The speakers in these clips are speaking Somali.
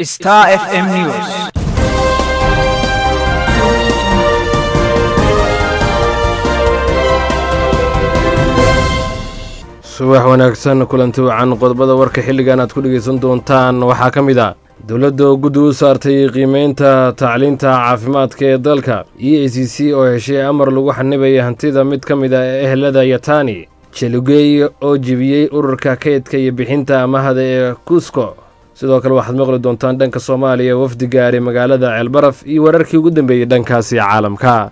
Star FM News. subax wanaagsan kulanti wacan qodobada warka xilligan aad ku dhegaysan doontaan waxaa ka mid ah dowladda oo guddi u saartay qiimeynta tacliinta caafimaadka ee dalka e a c c oo heshay amar lagu xanibaya hantida mid ka mid ah ehelada yatani jelugey oo jebiyey ururka kaydka iyo bixinta amahda ee kusko sidoo kale waxaad maqli doontaan dhanka soomaaliya wafdi gaari magaalada ceelbaraf iyo wararkii ugu dambeeyey dhankaasi caalamka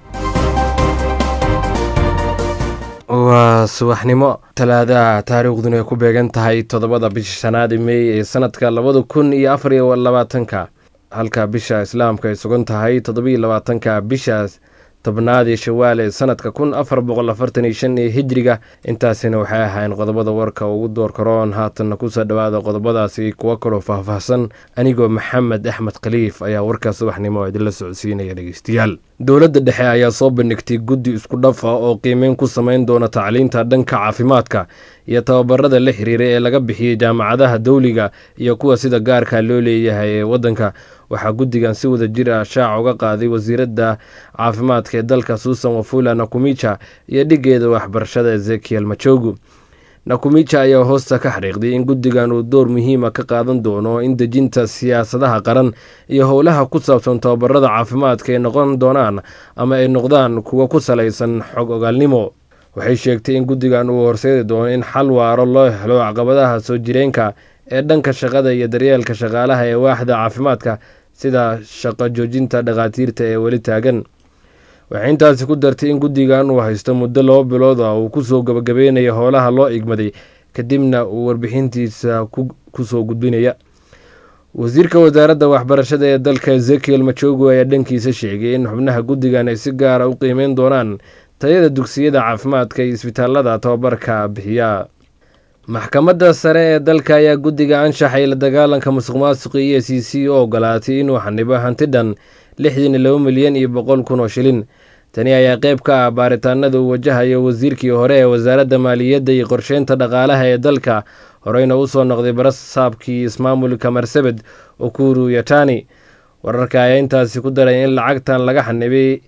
waa subaxnimo talaadaha taariikhduna ay ku beegan tahay toddobada bisha shanaad mey ee sanadka labada kun iyo afar iyo labaatanka halka bisha islaamka ay sugan tahay toddobiyo labaatanka bishaas tobnaad ee shawaal ee sanadka kun afar boqol afartan iyo shan ee hijriga intaasina waxay ahayn qodobada warka ugu door karoon haatanna kusoo dhowaada qodobadaasi kuwo kaloo faahfaahsan anigoo maxamed axmed khaliif ayaa warkaa subaxnimo idinla socodsiinaya dhegeystayaal dowladda dhexe ayaa soo bandhigtay guddi isku dhaf ah oo qiimeyn ku samayn doona tacliinta dhanka caafimaadka iyo tababarada la xiriira ee laga bixiyey jaamacadaha dowliga iyo kuwa sida gaarka loo leeyahay ee waddanka waxaa guddigan si wada jir ah shaac uga qaaday wasiiradda caafimaadka ee dalka suusan wafula nakumicha iyo dhigeeda waxbarashada ezekiel majogu nakumicha ayaa hoosta ka xariiqday in guddigan uu door muhiima ka qaadan doono in dejinta siyaasadaha qaran iyo howlaha ku saabsan tababarada caafimaadka ay noqon doonaan ama ay noqdaan kuwa ku salaysan xog ogaalnimo waxay sheegtay in guddigan uu horseedi doono in xal waaro loo helo caqabadaha soo jireenka ee dhanka shaqada iyo daryeelka shaqaalaha ee waaxda caafimaadka sida shaqo joojinta dhakhaatiirta ee weli taagan waxay intaasi ku dartay in guddigan uu haysto muddo laba bilood ah uu kusoo gabagabeynayo howlaha loo igmaday kadibna uu warbixintiisa kusoo gudbinaya wasiirka wasaaradda waxbarashada ee dalka ezekiel majogo ayaa dhankiisa sheegay in xubnaha guddigan ay si gaara u qiimeyn doonaan tayada dugsiyada caafimaadka iyo isbitaalada tababarka bixiya maxkamadda sare ee dalka ayaa guddiga anshaxay la dagaalanka musuq maasuqa e a c c u ogolaatay inuu xanibo hanti dhan lixdan iyo laba milyan iyo boqol kun oo shilin tani ayaa qayb ka ah baaritaanada uu wajahayo wasiirkii hore ee wasaaradda maaliyadda iyo qorsheynta dhaqaalaha ee dalka horeyna usoo noqday barasaabkii ismaamulka marsabed okuru yatani wararka ayaa intaasi ku daray in lacagtan laga xanibay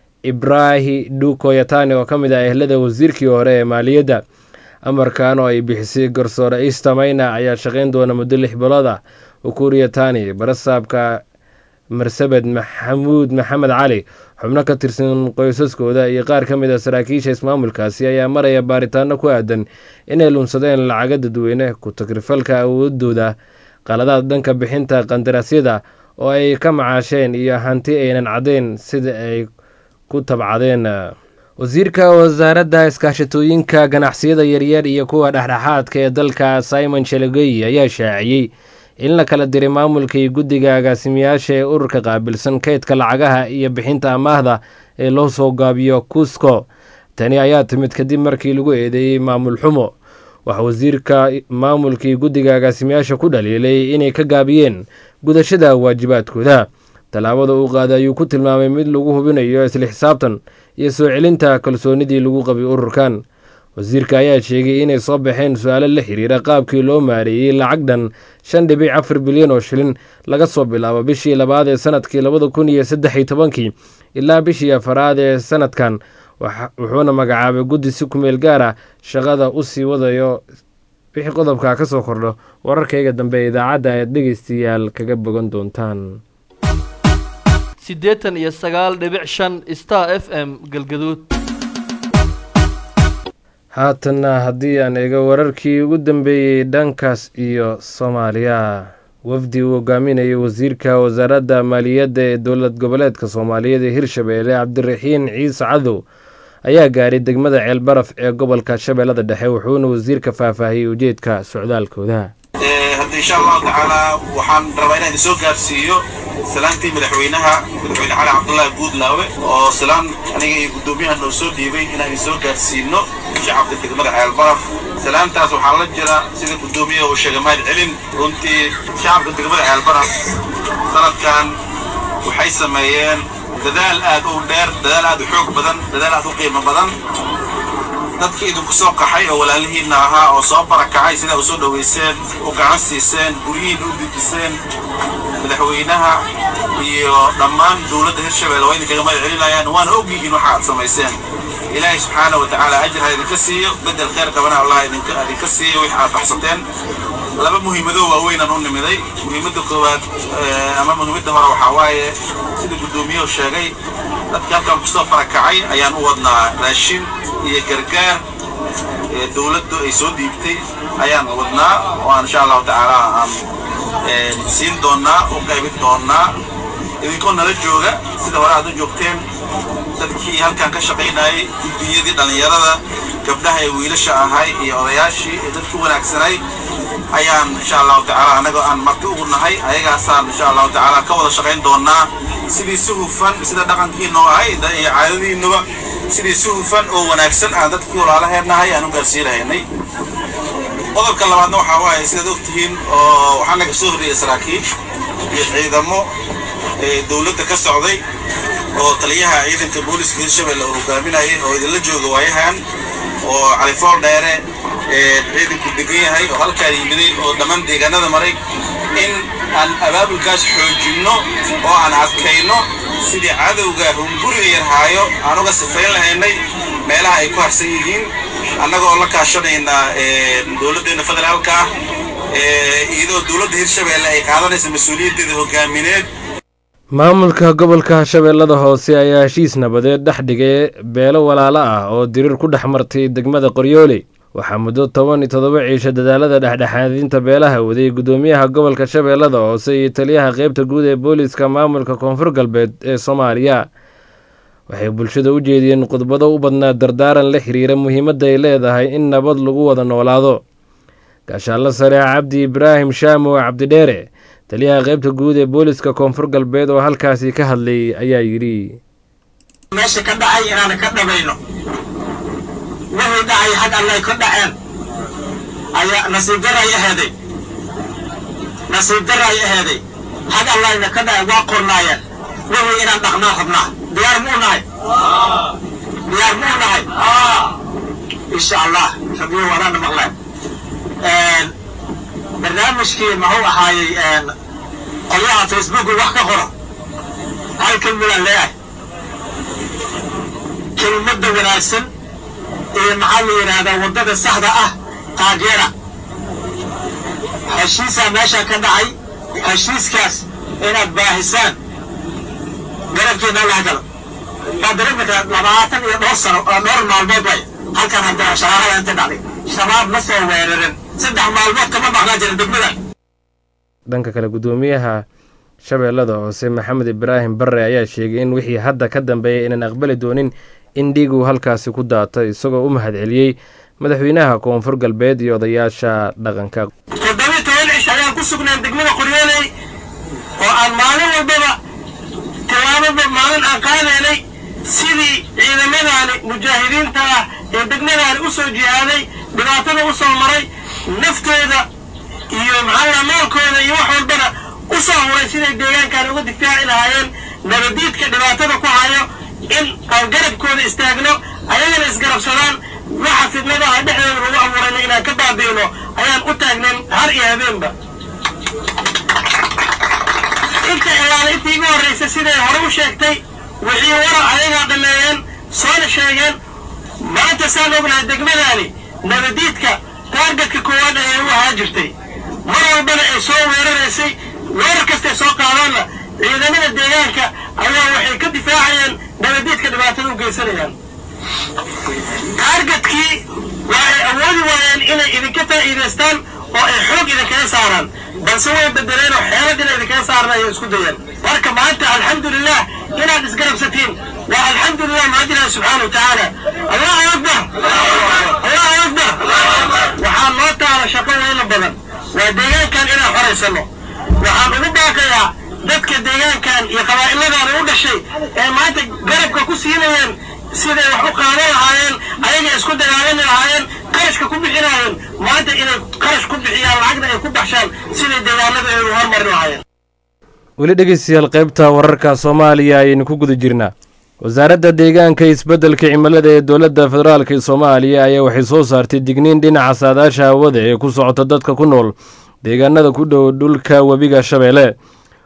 ibrahi dhuko yatani oo ka mid ah ehlada wasiirkii hore ee maaliyadda amarkan oo ay bixisay garsoore istamayna ayaa shaqayn doona muddo lix bilood ah ukuru yatani barasaabka marsabed maxamuud maxamed cali xubno ka tirsan qoysaskooda iyo qaar ka mid a saraakiisha ismaamulkaasi ayaa maraya baaritaano ku aadan inay lunsadeen lacaga dadweyne ku tagrifalka awoodooda qaladaad dhanka bixinta qandaraasyada oo ay ka macaasheen iyo hanti aynan caddeyn sida ay ku tabcadeen wasiirka wasaaradda iskaashatooyinka ganacsiyada yaryar iyo kuwa dhexdhexaadka ee dalka simon shalogey ayaa shaaciyey in la kala diray maamulka iyo guddiga agaasimiyaasha ee ururka qaabilsan kaydka lacagaha iyo bixinta amaahda ee loo soo gaabiyo kusko tani ayaa timid kadib markii lagu eedeeyey maamul xumo waxaa wasiirka maamulka iyo guddiga agaasimiyaasha ku dhaliilay inay ka gaabiyeen gudashada waajibaadkooda tallaabada uu qaaday ayuu ku tilmaamay mid lagu hubinayo isla xisaabtan iyo soo celinta kalsoonidii lagu qabay ururkan wasiirka ayaa sheegay inay soo baxeen su-aalo la xiriira qaabkii loo maareeyey lacag dhan shan dhibic afar bilyan oo shilin laga soo bilaabo bishii labaad ee sanadkii labada kun iyo saddex iyo tobankii ilaa bishii afaraad ee sanadkan wuxuuna magacaabay guddi si kumeel gaar ah shaqada u sii wadayo wixii qodobka ka soo kordho wararkayga dambe ee idaacadda ayaad dhegaystayaal kaga bogan doontaan siddeetan iyo sagaal dhibic shan star f m galgaduud haatanna haddii aan eego wararkii ugu dambeeyey dhankaas iyo soomaaliya wafdi uu hogaaminayo wasiirka wasaaradda maaliyadda ee dowlad goboleedka soomaaliyeed ee hirshabeelle cabdiraxiin ciise cadow ayaa gaaray degmada ceelbaraf ee gobolka shabeellada dhexe wuxuuna wasiirka faahfaahiyey ujeedka socdaalkooda hadda insha allahu tacaala waxaan rabaa inaan idin soo gaarsiiyo salaantii madaxweynaha madaxweyne cali cabdullaahi guudlaawe oo salaan aniga iyo guddoomiyaha noo soo dhiibay inaan idin soo gaarsiino shacabka degmada ceelbaraf salaantaas waxaa la jira sida guddoomiyaha uu sheegay mahad celin runtii shacabka degmada ceelbaraf sanadkan waxay sameeyeen dadaal aad u dheer dadaal aad u xoog badan dadaal aad u qiimo badan dadkii idinku soo qaxay oo walaalihiinna ahaa oo soo barakacay sidaa u soo dhowayseen u gacan siiseen guryihiinna u dejiseen madaxweynaha iyo dhammaan dowladda hirshabelle waa idinkaga mahad celinayaan waana og yihiin waxa aad samayseen ilaahay subxaana wa tacaala ajir ha idinka siiyo bedel khayr qabana allah idinka idinka siiyo wix aad baxsateen laba muhiimadoo waaweynaan u nimiday muhiimadda koowaad ama muhiimadda hore waxaa waaye sida guddoomiyuhu sheegay dadka halkan kusoo farakacay ayaan u wadnaa raashin iyo gargaar dowladdu ay soo dhiibtay ayaan wadnaa oo aan insha allahu tacaala aan siin doonnaa u qaybin doonnaa idinkoo nala jooga sida hore aad u joogteen dadkii halkan ka shaqaynayay guddiyadii dhallinyarada gabdhaha ee wiilasha ahay iyo odayaashii ee dadku wanaagsanay ayaan insha allahu tacaala annagoo aan marti ugu nahay ayagaasaan insha allahu tacaala ka wada shaqayn doonnaa sidii si hufan sida dhaqankiinoo ahay iyo caadadiinnuba sidii si hufan oo wanaagsan aan dadkii walaalaheennahay aan u gaarsiinahaynay qodobka labaadna waxaa waaye sidaad og tihiin oo waxaa naga soo horreeyay saraakiil iyo ciidamo dowladda ka socday oo taliyaha ciidanka booliska hirshabelle uu hogaaminayay oo idinla jooga waayahan oo califool dheere ciidanku degan yahay oo halkaan yimiday oo dhammaan deegaanada maray in aan abaabulkaas xoojinno oo aan adkayno sidii cadowga hunguriga yarhaayo aan uga sifayn lahaynay meelaha ay ku harsan yihiin annagoo la kaashanayna dowladdeena federaalka ah iyadoo dowladda hirshabelle ay qaadanaysa mas-uuliyaddeeda hogaamineed maamulka gobolka shabeellada hoose ayaa heshiis nabadeed dhex dhigay beelo walaalo ah oo diriir ku dhex martay degmada qoryooley waxaa muddo toban iyo toddoba ciisho dadaalada dhexdhexaadinta beelaha waday guddoomiyaha gobolka shabeellada hoose iyo taliyaha qeybta guud ee booliiska maamulka koonfur galbeed ee soomaaliya waxay bulshada u jeediyeen khudbado u badnaa dardaaran la xiriira muhiimadda ay leedahay in nabad lagu wada noolaado gaashaanlo sare cabdi ibraahim shaamow cabdidheere taliyaha qaybta guud ee booliska koonfur galbeed oo halkaasi ka hadlayay ayaa yidhi meesha ka dhacay inaana ka dhabayno wixii dhacay xag allay ka dhaceen ayaa nasiib daray aheeday nasiib daray aheeday xag allayna ka dhacay waa qornaayeen wixii inaan dhaqnaa rabnaa diyaar muu nahay diyaar muu nahay insha allah rabiyo wadaana maqleen barnaamijkii muxuu ahaayey qolyaha facebooku wax ka qora hal kelmadaan leeyahay kelmadda wanaagsan iyo maxaa la yidhaahdaa waddada saxda ah taageera heshiisaa meeshaa ka dhacay heshiiskaas inaad baahisaan garabkeena laha galo waa dareemaka labaatan iyo dhowr sano oo dhowr maalmood way halkan hadda shaqaalada inta dhacday shabaab ma soo weerarin saddex maalmood kama maqnaa jira degmadan dhanka kale guddoomiyaha shabeellada hoose maxamed ibraahim barre ayaa sheegay in wixii hadda ka dambeeyay inaan aqbali doonin in dhiiguu halkaasi ku daatay isagoo u mahadceliyey madaxweynaha koonfur galbeed iyo odayaasha dhaqanka toddoba toban cish ayaan ku sugnaan degmada qoryooley oo aan maalin walbaba tilaababa maalin aan qaadaynay sidii ciidamadaani mujaahidiinta ah ee degmadaani u soo jihaaday dhibaatada u soo maray naftooda iyo maxaa maalkooda iyo wax walbana u soo huray siday deegaankan uga difaaci lahaayeen nabadiidka dhibaatada ku hayo in aan garabkooda istaagno ayagana isgarabsadaan waxa fidnadaha dhexdooda lagu abuurayna inaan ka baabi'ino ayaan u taagnayn har iyo habeenba inta ilaala intii igu horraysa siday hore u sheegtay wixii wara ayagaa dhameeyeen soona sheegeen maanta saan ognahay degmadaani nabadiidka taargetka koowaad ayay u ahaa jirtay mar walbana ay soo weeraraysay weerar kastay soo qaadaanna ciidamada deegaanka ayaa waxay ka difaacayeen nabadiidka dhibaatada u geysanayaan taargetkii waa ay awoodi waayeen inay idinka faa'iidaystaan oo ay xoog idinkaga saaraan balse way bedeleen oo xeelad inay idinkaga saaraan ayay isku dayeen marka maanta alxamdulilah inaad isgarabsatiin waa alxamdulilah mahad ilaahi subxaana watacaala allahu akbar allahu akbar waxaa noo taala shaqo weyna badan waa deegaankan inaan xoraysano waxaan ugu baaqayaa dadka deegaankan iyo qabaa'iladan u dhashay ee maanta garabka ku siinayeen siday wax u qaadan lahaayeen ayaga isku dagaalami lahaayeen qarashka ku bixinaayeen maanta inay qarash ku bixiyaan lacagna ay ku baxshaan siday deegaanada ay u hormari lahaayeen weli dhegeystayaal qaybta wararka soomaaliya ayaynu ku guda jirnaa wasaaradda deegaanka isbeddelka cimilada ee dowladda federaalka soomaaliya ayaa waxay soo saartay digniin dhinaca saadaasha hawada ee ku socota dadka ku nool deegaanada ku dhow dhulka webiga shabeelle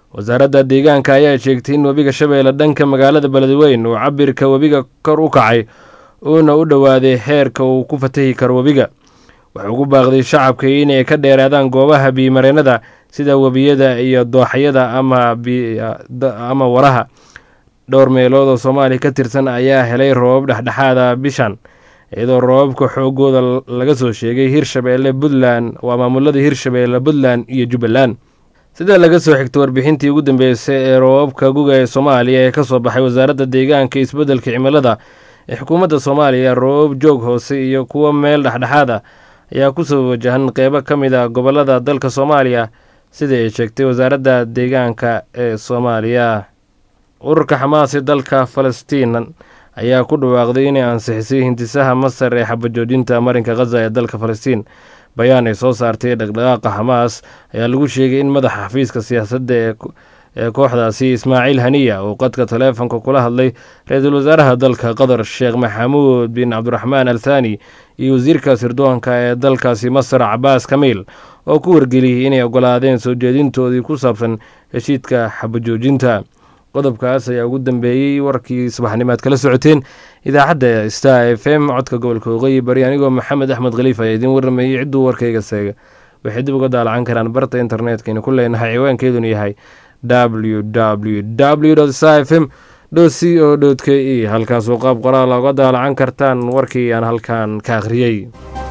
wasaaradda deegaanka ayaa sheegtay in webiga shabeelle dhanka magaalada beledweyn uu cabirka webiga kor u kacay uuna u dhowaaday heerka uu ku fatahi karo webiga wuxuu ugu baaqday shacabka inay ka dheeraadaan goobaha biyimareennada sida webiyada iyo dooxyada ama waraha dhowr meelood oo soomaaliya ka tirsan ayaa helay roobab dhexdhexaada bishan iyadoo roobabka xoogooda laga soo sheegay hirshabeelle puntland waa maamulada hirshabeelle puntland iyo jubbaland sida laga soo xigtay warbixintii ugu dambeysay ee roobabka guga ee soomaaliya ee kasoo baxay wasaaradda deegaanka isbeddelka cimilada ee xukuumadda soomaaliya roobab joog hoose iyo kuwo meel dhexdhexaad ah ayaa kusoo wajahan qeybo ka mid a gobolada dalka soomaaliya sida ay sheegtay wasaaradda deegaanka ee soomaaliya ururka xamaasi dalka falastiin ayaa ku dhawaaqday inay ansixisay hindisaha masar ee xabajoojinta marinka khaza ee dalka falastiin bayaan ay soo saartay dhaqdhaqaaqa xamaas ayaa lagu sheegay in madaxa xafiiska siyaasadda ee kooxdaasi ismaaciil haniya uu qadka taleefonka kula hadlay ra-iisul wasaaraha dalka qatar sheekh maxamuud bin cabdiraxmaan al thani iyo wasiirka sirdoonka ee dalkaasi masar cabaas kamiil oo ku wargeliyey inay ogolaadeen soo jeedintoodii ku saabsan heshiidka xabajoojinta qodobkaas ayaa ugu dambeeyey warkii subaxnimaad kala socoteen idaacadda star f m codka gobolka waqooyi bari anigoo maxamed axmed khaliif ayaa idiin warramayey cidduu warkayga seega waxay dib uga daalacan karaan barta internetkaynu ku leenahay ciwaankeeduna yahay w w w star f m c o k e halkaasoo qaab qoraal oga daalacan kartaan warkii aan halkan ka akhriyey